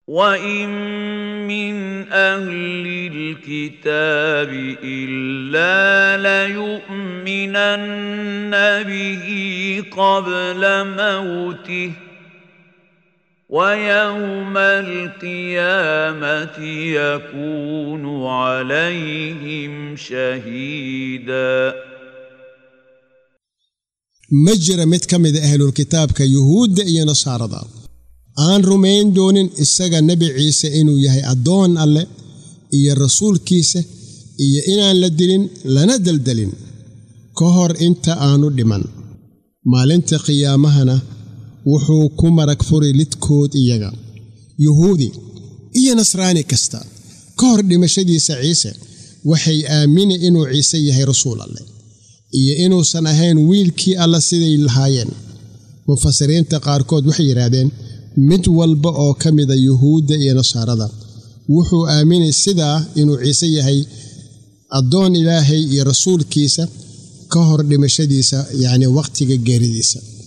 وان من اهل الكتاب الا ليؤمنن به قبل موته ويوم القيامه يكون عليهم شهيدا ma jira mid ka mida ahlulkitaabka yuhuudda iyo nasaarada aan rumayn doonin isaga nebi ciise inuu yahay addoon alleh iyo rasuulkiisa iyo inaan la dilin lana deldelin ka hor inta aanu dhiman maalinta qiyaamahana wuxuu ku marag furi lidkood iyaga yuhuudi iyo nasraani kasta ka hor dhimashadiisa ciise waxay aamini inuu ciise yahay rasuul alleh iyo inuusan ahayn wiilkii alla siday lahaayeen mufasiriinta qaarkood waxay yidhaahdeen mid walba oo ka mida yuhuudda iyo nasaarada wuxuu aaminay sidaa inuu ciise yahay addoon ilaahay iyo rasuulkiisa ka hor dhimashadiisa yacnii wakhtiga geeridiisa